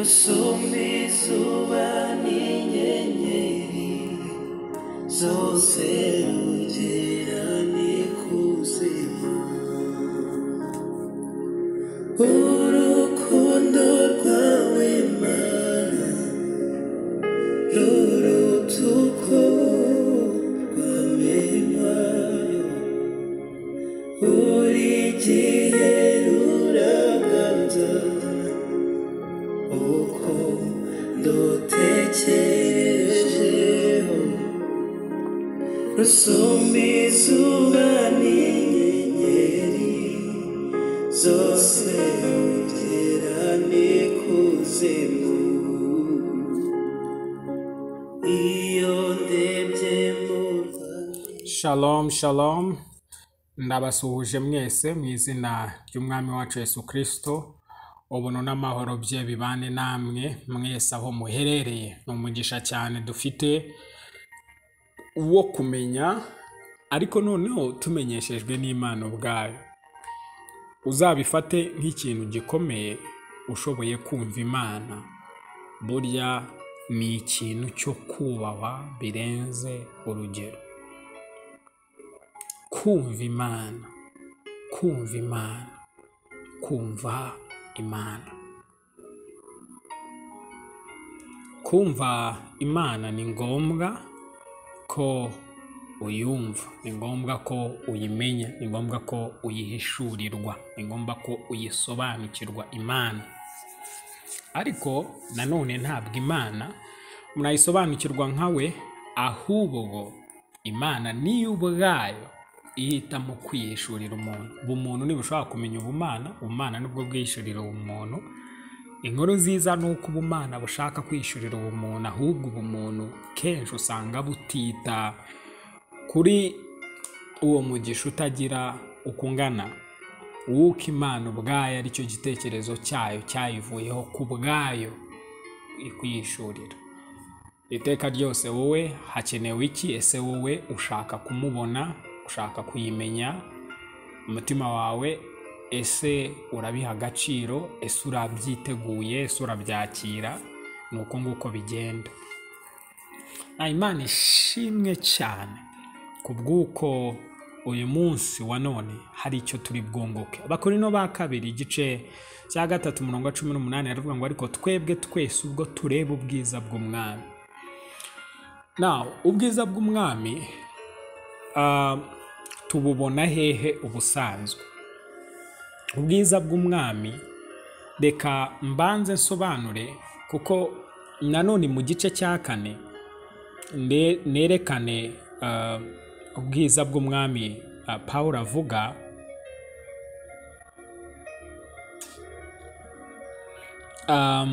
usumba izuba n'inyenyeri zose ugera n'ikuzimu urukundo rwawe mana ruruta uko rwamenwa buri gihe ruraganza uko ndutekerejeho rusumba izuba n'inyenyeri zose ugera n'ikuzimu iyo ndebye mu rwanda Shalom, shalom. Ndabasuhuje mwese mu izina ry'Umwami wacu Yesu Kristo. Ubuntu n'amahoro bye bibane namwe mwese aho muherereye. Ni umugisha cyane dufite wo kumenya, ariko noneho tumenyeshejwe n'Imana ubwayo. Uzabifate nk'ikintu gikomeye ushoboye kumva Imana. Burya ni ikintu cyo kubahwa birenze urugero. kumva imana kumva imana kumva imana kumva imana ni ngombwa ko uyumva ni ngombwa ko uyimenya ni ngombwa ko uyihishurirwa ni ngombwa ko uyisobanukirwa imana ariko nanone ntabwo imana murayisobanukirwa nkawe ahubwo imana niyo ubwayo ihitamo kwiyishurira umuntu ubumuntu ntibushobora kumenya ubumana ubumana nibwo bwiyishurira ubumuntu inkuru nziza ni uko ubumana bushaka kwiyishurira ubumuntu ahubwo ubumuntu kenshi usanga butita kuri uwo mugisha utagira uko ungana w'uko imana ubwayo aricyo gitekerezo cyayo cyayivuyeho ku bwayo ikuyishurira iteka ryose wowe hakenewe iki ese wowe ushaka kumubona ushaka kuyimenya umutima wawe ese urabiha agaciro ese urabyiteguye ese urabyakira ni uko nguko bigenda Na imana ishimwe cyane ku bw'uko uyu munsi wa none hari icyo turi bwunguke abakorino ba kabiri igice cya gatatu umurongo wa cumi n'umunani haravuga ngo ariko twebwe twese ubwo tureba ubwiza bw'umwami nawe ubwiza bw'umwami ah, tububona hehe ubusanzwe ubwiza bw'umwami reka mbanze nsobanure kuko nanone mu gice cya kane ne- nerekane ah, ubwiza bw'umwami ah, paul avuga ah,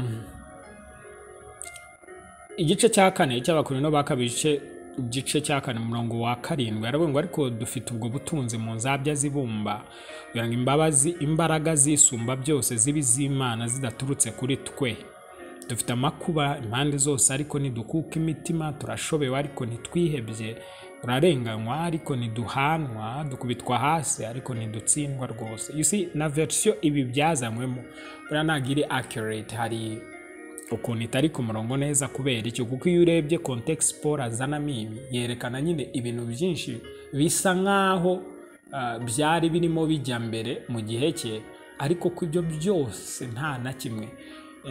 igice cya kane cy'abakorino ba kabiri igice igice cya kane umurongo wa karindwi aravuga ngo ariko dufite ubwo butunzi mu nzabya zibumba kugira ngo imbabazi imbaraga zisumba byose zibe iz'imana zidaturutse kuri twe dufite amakuba impande zose ariko ntidukuka imitima turashobewe ariko ntitwihebye turarenganywa ariko ntiduhanwa dukubitwa hasi ariko ntidutsindwa rwose you see na verisiyo ibi byazanywemo buriya ntabwo iri accurate hari ukuntu itari ku murongo neza kubera icyo kuko iyo urebye context paul azanamo ibi yerekana nyine ibintu byinshi bisa nk'aho ah, byari birimo bijya mbere mu gihe cye ariko ku ibyo byose nta na kimwe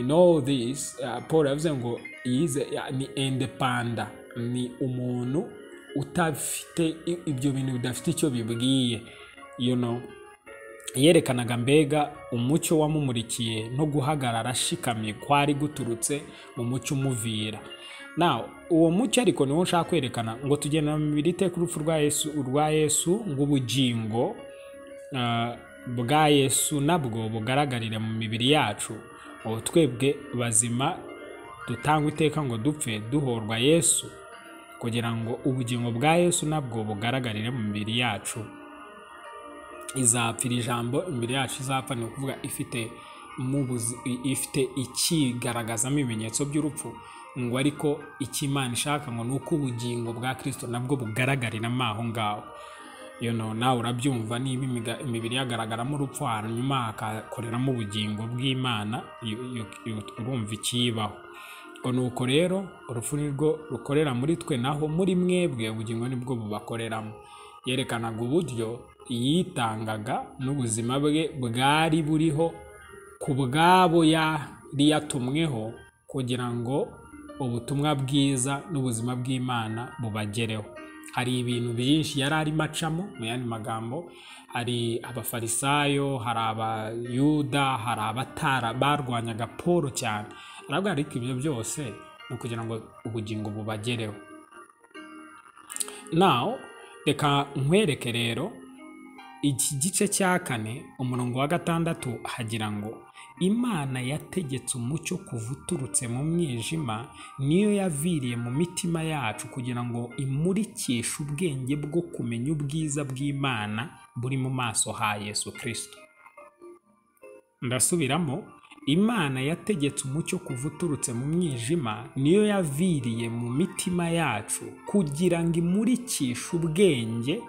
in all this ah, paul yavuze ngo yize ya- ni indepanda ni umuntu utafite i- ibyo bintu bidafite icyo bibwiye you know yerekanaga mbega umucyo wamumurikiye no guhagarara ashikamye kwari guturutse mu mucyo umuvira na uwo mucyo ariko niwo nshaka kwerekana ngo tugenda mu mibiri iteka urupfu rwa yesu urwa yesu ng'ubugingo ah, bwa yesu nabwo bugaragarire mu mibiri yacu ubu twebwe bazima dutangwe iteka ngo dupfe duhorwa yesu kugira ngo ubugingo bwa yesu nabwo bugaragarire mu mibiri yacu izapfira ijambo imbere yacu izapfa ni ukuvuga ifite mu buzi- i- ifite ikigaragazamo ibimenyetso by'urupfu ngo ariko icyo imana ishaka ngo ni uko ubugingo bwa kristo nabwo bugaragarira mo aho ngaho iyo no nawe urabyumva niba imiga- imibiri yagaragaramo urupfu hanyuma hakakoreramo ubugingo bw'imana iyo- iyo- iyo- urumva ikiyibaho ubwo ni uko rero urupfu ni rwo rukorera muri twe naho muri mwebwe ubugingo nibwo bubakoreramo yerekanaga uburyo yitangaga n'ubuzima bwe bwari buriho ku bwabo yari yatumweho kugira ngo ubutumwa bwiza n'ubuzima bw'imana bubagereho hari ibintu byinshi yari arimo acamo mu yandi magambo hari abafarisayo hari abayuda hari abatara barwanyaga paul cyane aravuga ariko ibyo byose ni ukugira ngo ubugingo bubagereho nawe reka nkwereke rero iki gice cya kane umurongo wa gatandatu hagira ngo imana yategetse umucyo kuva uturutse mu mwijima niyo yaviriye mu mitima yacu kugira ngo imurikishe ubwenge bwo kumenya ubwiza bw'imana buri mu maso ha yesu kirisito ndasubiramo imana yategetse umucyo kuva uturutse mu mwijima niyo yaviriye mu mitima yacu kugira ngo imurikishe ubwenge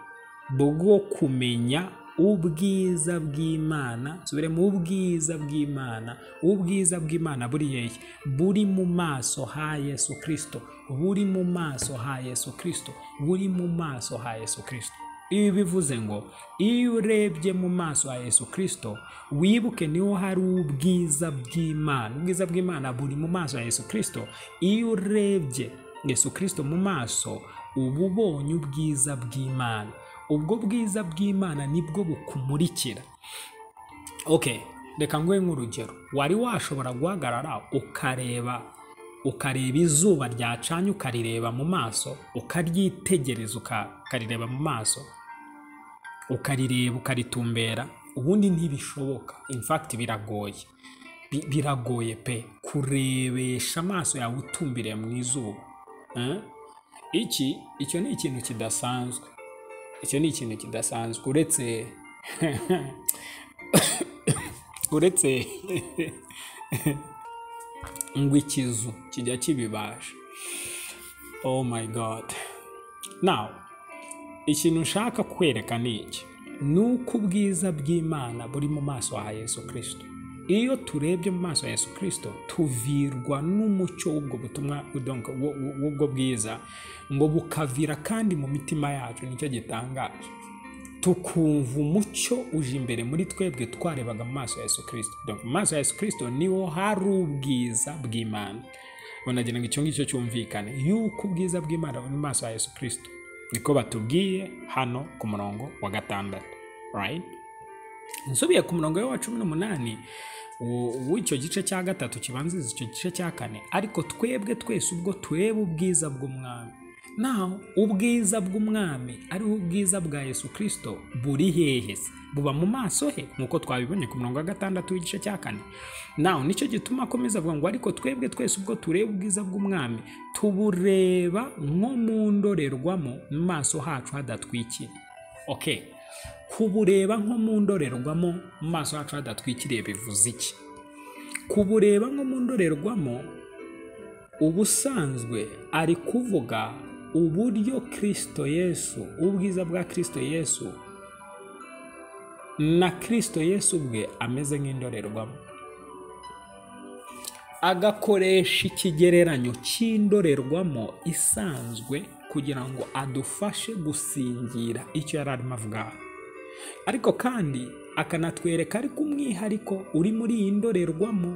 bwo kumenya ubwiza bw'imana nsubire mu ubwiza bw'imana ubwiza bw'imana buri hehe buri mu maso ha yesu kirisito buri mu maso ha yesu kirisito buri mu maso ha yesu kirisito ibi bivuze ngo iyo urebye mu maso ha yesu kirisito wibuke niho hari ubwiza bw'imana ubwiza bw'imana buri mu maso ha yesu kirisito iyo urebye yesu kirisito mu maso uba ubonye ubwiza bw'imana ubwo bwiza bw'imana nibwo bukumurikira ok reka nguhe nk'urugero wari washobora guhagarara ukareba ukareba izuba ryacanye ukarireba mu maso ukaryitegereza uka- ukarireba mu maso ukarireba ukaritumbera ubundi ntibishoboka infakiti biragoye Bi- biragoye pe kurebesha amaso yawe utumbiriye mu izuba Eh? iki icyo ni ikintu kidasanzwe icyo ni ikintu kidasanzwe uretse uretse ngo ikizu kijya kibibasha oh my god now ikintu nshaka kwereka ni iki ni uko ubwiza bw'imana buri mu maso ha yesu kirisito iyo turebye mu maso ya yesu kirisito tuvirwa n'umucyo w'ubwo butumwa donc w'u- w'u- w'ubwo bwiza ngo bukavira kandi mu mitima yacu nicyo gitangaje tukumva umucyo uje imbere muri twebwe twarebaga mu maso ya yesu kirisito Donc, mu maso ya yesu kirisito niho hari ubwiza bw'imana banagira ngo icyo ngicyo cyumvikane yuko ubwiza bw'imana buri mu maso ya yesu kirisito niko batubwiye hano ku murongo wa gatandatu right? nsubiye ku murongo we wa cumi n'umunani wo- w'icyo gice cya gatatu kibanziriza icyo gice cya kane ariko twebwe twese ubwo tureba ubwiza bw'umwami naho ubwiza bw'umwami ariho ubwiza bwa yesu kirisito buri hehe se buba mu maso he nk'uko twabibonye ku murongo wa gatandatu w'igice cya kane naho nicyo gituma akomeza avuga ngo ariko twebwe twese ubwo tureba ubwiza bw'umwami tubureba nko mu ndorerwamo mu maso hacu hadatwikiriye okay kubureba nko mu ndorerwamo mu maso hacu hadatwikiriye bivuze iki kubureba nko mu ndorerwamo ubusanzwe ari kuvuga uburyo kirisito yesu ubwiza bwa kirisito yesu na kirisito yesu ubwe ameze nk'indorerwamo agakoresha ikigereranyo cy'indorerwamo isanzwe kugira ngo adufashe gusingira icyo yari arimo avuga ariko kandi akanatwereka ariko umwihariko uri muri iyi ndorerwamo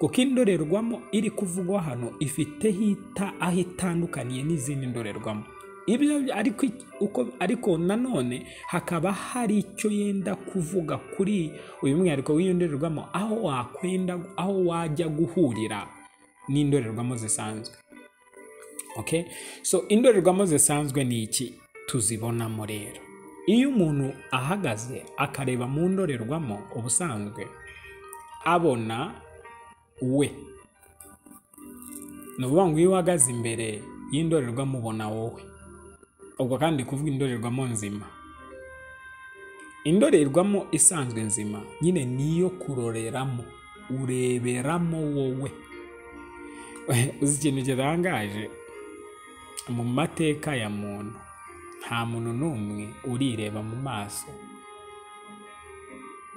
kuko indorerwamo iri kuvugwa hano ifite hita aho itandukaniye n'izindi ndorerwamo ibyo ariko iki- uko ariko nanone hakaba hari icyo yenda kuvuga kuri uyu mwihariko w'iyo ndorerwamo aho wakwenda aho wajya guhurira n'indorerwamo zisanzwe okay so indorerwamo zisanzwe ni iki tuzibonamo rero iyo umuntu ahagaze akareba mu ndorerwamo ubusanzwe abona we ni ukuvuga ngo iyo uhagaze imbere y'indorerwamo ubona wowe ubwo kandi kuvuga indorerwamo nzima indorerwamo isanzwe nzima nyine niyo kuroreramo ureberamo wowe uzi ikintu kirangaje mu mateka ya muntu nta muntu n'umwe urireba mu maso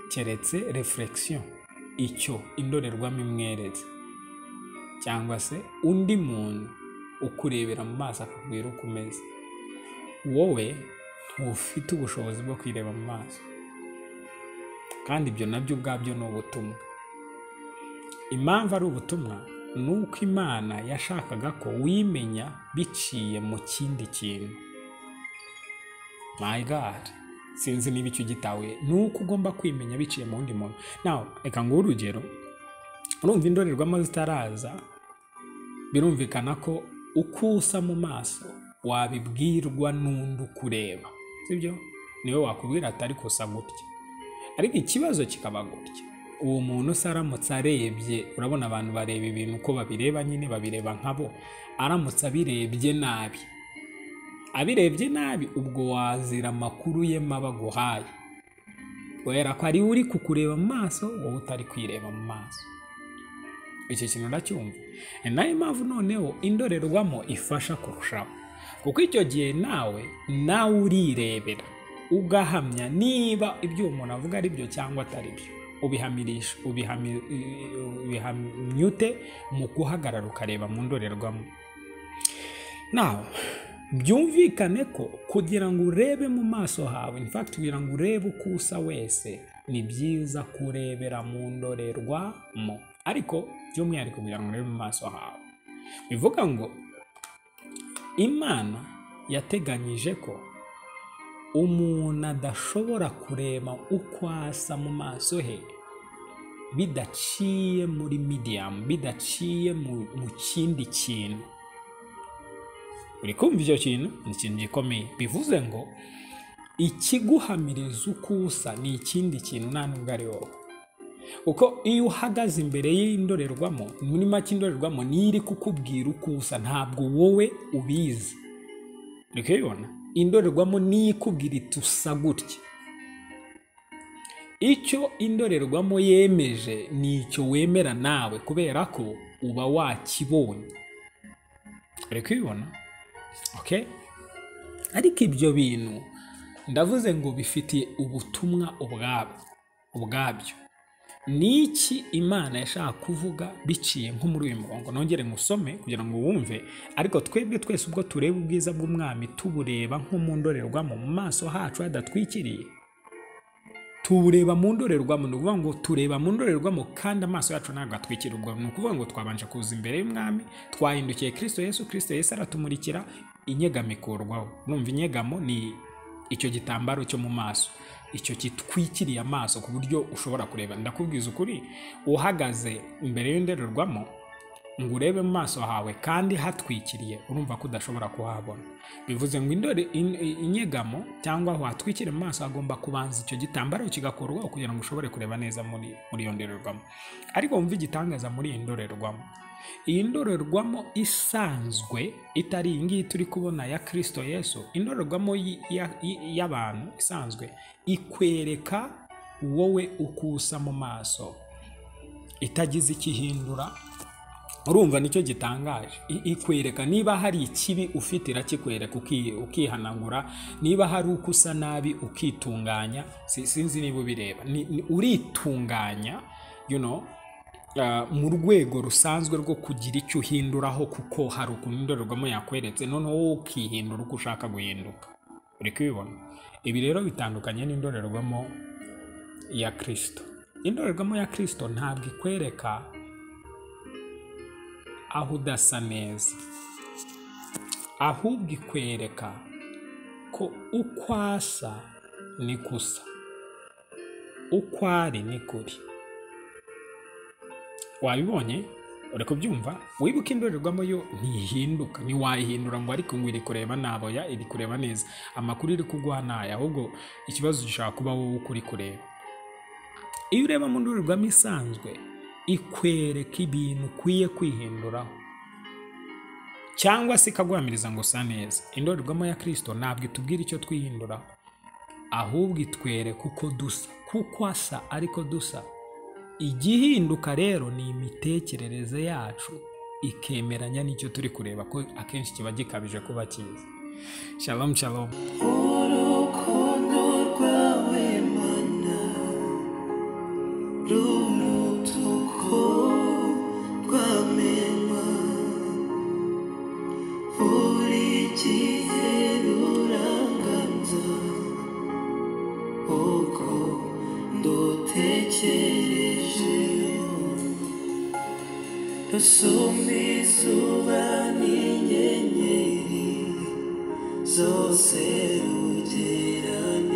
keretse reflexion icyo indorerwamo imweretse cyangwa se undi muntu ukurebera mu maso akakubwira uko umeze wowe ntufite ubushobozi bwo kwireba mu maso kandi ibyo nabyo ubwabyo ni ubutumwa impamvu ari ubutumwa ni uko imana yashakaga ko wimenya biciye mu kindi kintu my god sinzi niba icyo gitahuye ni uko ugomba kwimenya biciye mu wundi muntu nawe reka nguhe urugero urumva indorerwamo zitaraza birumvikana ko uko usa mu maso wabibwirwa n'undi ukureba sibyo niwe wakubwira atari gusa gutya ariko ikibazo kikaba gutya uwo muntu se aramutse arebye urabona abantu bareba ibintu uko babireba nyine babireba nkabo aramutse abirebye nabi abirebye nabi ubwo wazira amakuru ye maba aguhaye kubera ko ari we uri kukureba mu maso wowe utari kwireba mu maso icyo kintu uracyumva ni nayo mpamvu noneho indorerwamo ifasha kurushaho kuko icyo gihe nawe nawe urirebera ugahamya niba ibyo uwo muntu avuga ari byo cyangwa atari byo ubihamirisha ubihami- ubihamya ute mu guhagarara ukareba mu ndorerwamo nawe byumvikane ko kugira ngo urebe mu maso hawe in fact kugira ngo urebe uko usa wese ni byiza kurebera mu ndorerwamo ariko by'umwihariko kugira ngo urebe mu maso hawe bivuga ngo imana yateganyije ko umuntu adashobora kureba uko asa mu maso he bidaciye muri medium bidaciye mu, mu kindi kintu uri kumva icyo kintu ni ikintu gikomeye bivuze ngo ikiguhamiriza uko usa ni ikindi kintu nta nubwo ari wowe kuko iyo uhagaze imbere y'indorerwamo muri make indorerwamo niyo iri kukubwira uko usa ntabwo wowe ubizi uri kubibona indorerwamo niyo ikubwira iti usa gutya icyo indorerwamo yemeje ni icyo wemera nawe kubera ko uba wakibonye uri kubibona okay? ariko ibyo bintu ndavuze ngo bifitiye ubutumwa ubwabyo ubwabyo ni iki imana yashaka kuvuga biciye nko muri uyu murongo nongere ngusome kugira ngo wumve ariko twebwe twese ubwo tureba ubwiza bw'umwami tubureba nko mu ndorerwamo mu maso hacu hadatwikiriye tubureba mu ndorerwamo ni ukuvuga ngo tureba mu ndorerwamo kandi amaso yacu ntabwo atwikira ubwo ni ukuvuga ngo twabanje kuza imbere y'umwami twahindukiye kirisito yesu kirisito yesu aratumurikira inyegamo ikurwaho numva inyegamo ni icyo gitambaro cyo mu maso icyo kitwikiriye amaso ku buryo ushobora kureba ndakubwiza ukuri uhagaze imbere y'indorerwamo ngo urebe mu maso hawe kandi hatwikiriye urumva ko udashobora kuhabona bivuze ngo indore in- i- inyegamo cyangwa aho hatwikira mu maso hagomba kubanza icyo gitambaro kigakorwaho kugira ngo ushobore kureba neza muri muri iyo ndorerwamo ariko wumva igitangaza muri iyi ndorerwamo iyi ndorerwamo isanzwe itari iyi ngiyi turi kubona ya kirisito yesu indorerwamo y- ya- y- y'abantu isanzwe ikwereka wowe uko usa mu maso itagize icyo ihindura urumva nicyo gitangaje I- ikwereka niba hari ikibi ufite irakikwereka uki- ukihanagura niba hari uko usa nabi ukitunganya si- sinzi niba ubireba Ni- ni- uritunganya you know, uh, mu rwego rusanzwe rwo kugira icyo uhinduraho kuko hari ukuntu indorerwamo yakweretse noneho wowe ukihindura uko ushaka guhinduka uri kubibona ibi rero bitandukanye n'indorerwamo ya kirisito indorerwamo ya kirisito ntabwo ikwereka aho udasa neza ahubwo ikwereka ko uko asa ni gusa uko ari ni kuri wabibonye uri kubyumva wibuka indorerwamo yo ntihinduka ntiwayihindura ngo ariko ngo iri kureba naboya iri kureba neza amakuru iri kuguha naya ahubwo ikibazo gishobora kuba wowe uko uri kureba iyo ureba mu ndorerwamo isanzwe ikwereka ibintu ukwiye kwihinduraho cyangwa se ikaguhamiriza ngo usa neza indorerwamo ya kirisito ntabwo itubwira icyo twihinduraho ahubwo itwereka uko dusa kuko asa ariko dusa igihinduka rero ni imitekerereze yacu ikemeranya n'icyo turi kureba ko akenshi kiba gikabije kuba cyiza shalom shalom urukundo rwawe mana rurutuko rwamema buri gihe ruranganza uko ndutekerejeho rusumba izuba n'inyenyeri zose rugerane